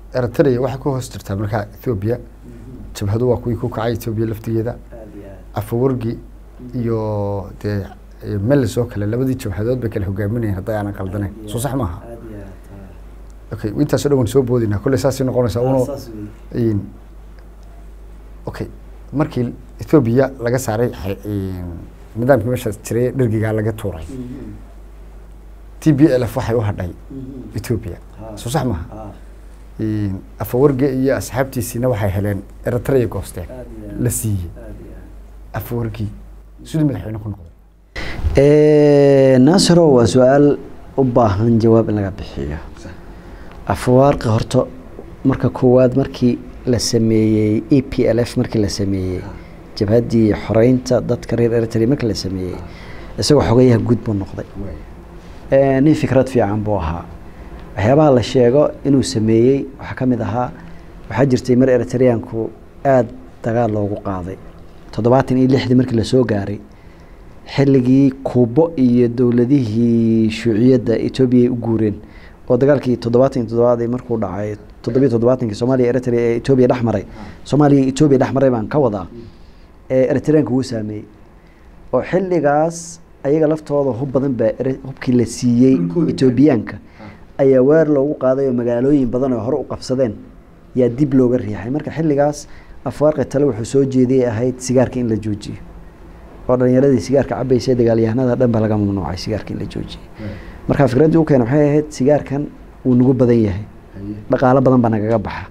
eritrea waxay ku hoos jirtaa markaa ethoobiya jabhadu waa kuwii ku kacay ethoobiya laftigeeda aad iyo aad afawargi iyo dee iyo melis oo kale labadii jabhadood bay kala hogaaminayeen hadday aanan qaldanayn soo sax maaha aad iyo aad okay intaasoo dhan waan soo boodinaa kolley saasay noqonaysaa ah. uno saas wey in okay markii ethoobiya laga saaray xe- in nidaamkii meeshaas jiray dhergigaa laga tuuray Mhm. t b l f waxay u hadhay Mhm. ethoobiya Ha. soo sax maaha Ah, in afawarge iyo asxaabtiisiina waxay heleen eritrea goosteen aad iyo aad. la siiyey aad iyo aad. afawargi siduu madaxweyne ku noqday naasiro waa su-aal u baahan jawaab in laga bixiyo afwaarqi horta marka koowaad markii la sameeyey e p l f markii la sameeyey jabhaddii xoreynta dadka reer eritrea markii la sameeyey isagoo xogayaha guud buu noqday Eh, nin fikrad fiican buu ahaa waxyaabaha la sheego inuu sameeyey waxaa ka mid ahaa waxaa jirtay mar eritreanku aada dagaal loogu qaaday toddobaatan iyo lixdii markii lasoo gaaray xilligii kuubo iyo dowladihii shuuciyadda etoobiya ay u guureen oo dagaalkii toddobaatan iyo toddobaad markuu dhacay toddobiyo toddobaatankii soomaaliya eritrea ee etoobiya dhex maray soomaaliya iyo etoobiya dhex maray baan ka wadaa ee eritreanka wuu saameeyey oo xilligaas ayaga laftooda hub badan baa ere- hubkii la siiyey Dhulkooda. etoobiyaanka ayaa weer loogu qaaday oo magaalooyin badan oo hore u qabsadeen yaa dib looga riixay marka xilligaas afwaarqi tale wuxuu soo jeediyay ahayd sigaarka in la joojiyo oo dhalinyaradii sigaarka cabaysa dagaalyahanada dhan ba laga mamnuucay sigaarka in la joojiyo marka fikraddii u keena waxay ahayd sigaarkan wuu nagu badan yahay dhaqaalo badan baa nagaga baxa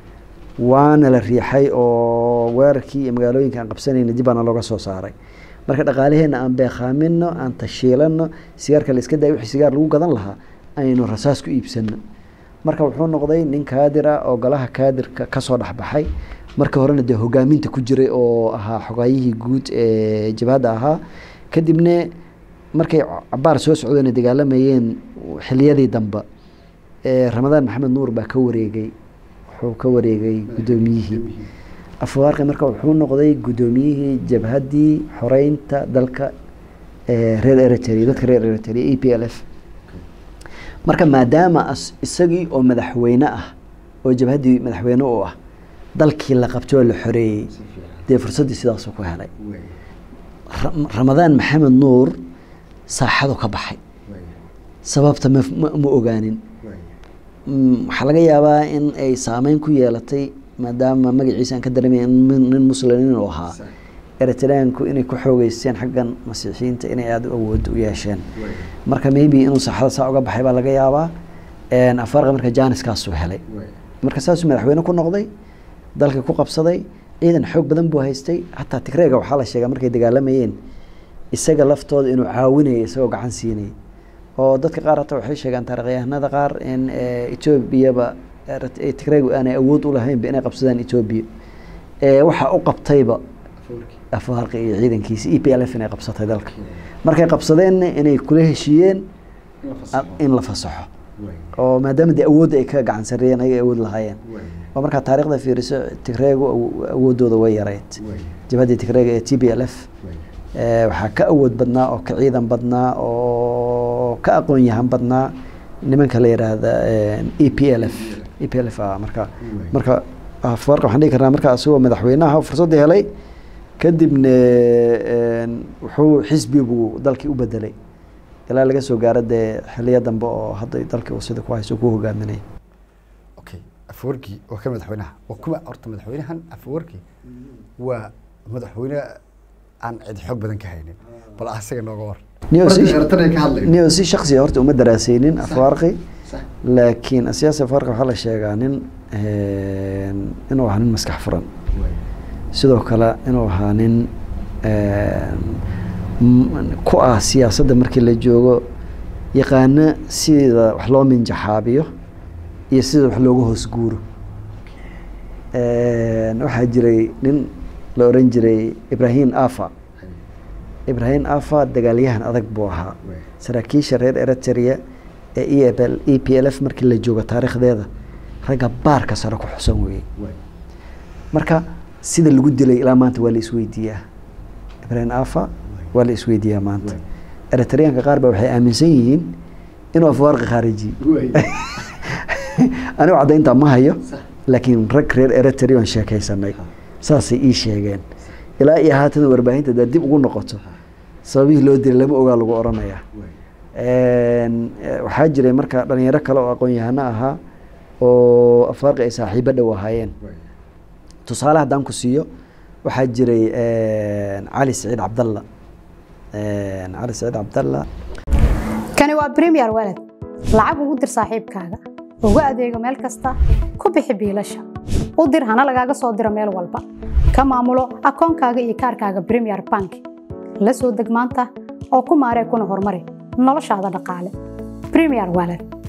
waana la riixay oo weerarkii iyo magaalooyinka aan qabsanayna dib baana looga soo saaray marka dhaqaalaheenna aan beekhaamino aan tashiilano sigaarka la iska daaya wixii sigaar lagu gadan lahaa aynu rasaas ku iibsano marka wuxuu noqday nin kaadir ah oo golaha kaadirka kasoo dhexbaxay marka horena dee hogaaminta ku jiray oo ahaa xogaayihii guud ee jabhadda ahaa kadibna markay cabaar soo socdeen ay dagaalamayeen xiliyadii dambe ee ramadaan maxamed nuur baa ka wareegay wuxuu ka wareegay guddoomiyihii afwaarqi marka wuxuu noqday guddoomiyihii jabhaddii xoreynta dalka ee reer eritrea dadka reer eritrea e p l f marka maadaama as- isagii oo madaxweyne ah oo jabhaddii madaxweyne u ah dalkii la qabtay oo la xoreeyey dee fursaddii sidaasuu ku helay Ra- ramadaan maxamed nuur saaxadu ka baxay sababta ma ma- ma ogaanin Mm, waxaa laga yaabaa in ay saameyn ku yeelatay maadaama magaciisa aan ka dareemay in min- nin muslim inuu ahaa eritreanku inay ku xoogeysteen xaggan masiixiyiinta inay aada u awood u yeesheen marka maybe inuu saaxada saa uga baxay baa laga yaabaa Een, afaarqa marka jaaniskaasuu helay marka saasuu madaxweyne ku noqday dalka ku qabsaday ciidan xoog badan buu haystay hataa tigreega waxaa la sheegaa markay dagaalamayeen isaga laftooda inuu caawinayay isagoo gacan siinayay oo dadka qaar hataa waxay sheegaan taarikhyahanada qaar in eh, etoobiyaba erit- eh, tigreegu aanay awood u lahaynba inay qabsadaan etoobiya Eh, waxaa u qabtayba afaarqi iyo ciidankiisa e p l f inay qabsatay dalka markay qabsadeenna inay kula heshiiyeen a- in la fasaxo oo maadaama dee awoodda ay ka gacan sarreeyeen ayay awood lahaayeen oo markaa taarikhda fiiriso tigreegu awo- awooddooda way yareyd jabhaddii tigreega ee t b l f Eh, waxaa ka awood badnaa oo ka ciidan badnaa oo ka aqoon yahan badnaa nimanka la yidhaahda e p l f e p l f ah marka marka afarqa waxaan dhihi karnaa marka asagoo madaxweynaha fursadda helay kadibna een, wuxuu xisbi buu dalkii u bedelay ilaa laga soo gaaro dee xiliyo dambe oo hadda dalkii uu sida ku hayso ku hogaaminay okay afawarki waa ka madaxweynaha waa kuma horta madaxweynahan afawarki waa madaxweyne aan cid xoog badan ka haynin bal asaga nooga war Niyo si- Markii Eritrea ka hadlayo. niyo si shaksiya horta uma daraasaynin afaarqi Sax. laakiin siyaasi afaarqi waxaa la sheegaa nin een, inuu ahaa nin maskax furan sidoo kale inuu ahaa nin een, m- ku ah siyaasadda markii la joogo yaqaana sida wax loo minjaxaabiyo iyo sida wax looga hoos guuro Een, waxaa jiray nin la oran jiray ibrahim afa ibrahim afa dagaalyahan adag buu ahaa saraakiisha reer eritrea ee e p l f markii la joogo taariikhdeeda ragga baarka sare ku xusan weeyey marka sida lagu dilay ilaa maanta waa la isweydiiyaa ibrahim afa waa la isweydiiyaa maanta eritreanka qaar ba waxay aaminsan yihiin inuu afwaarqi khaarijiye anigu caddaynta ma hayo laakiin rag reer eritrea aan sheekaysanay saasay ii sheegeen ilaa iyo haatan warbaahinta haddaad dib ugu noqoto sababihii loo dilay lama ogaa lagu oranayaa waxaa jiray marka dhalinyaro kale oo aqoon-yahano ahaa oo afaarqi ay saaxiibo dhow ahaayeen tusaale haddaan ku siiyo waxaa jiray cali saciid cabdalla cali saciid cabdalla kani waa premier walad lacag ugu dir saaxiibkaaga ugu adeego meel kasta ku bixi biilasha u dir hana lagaaga soo diro meel walba ka maamulo akoonkaaga iyo kaarkaaga premier bank la soo deg maanta oo ku maaree kuna horumari noloshaada dhaqaale premier walad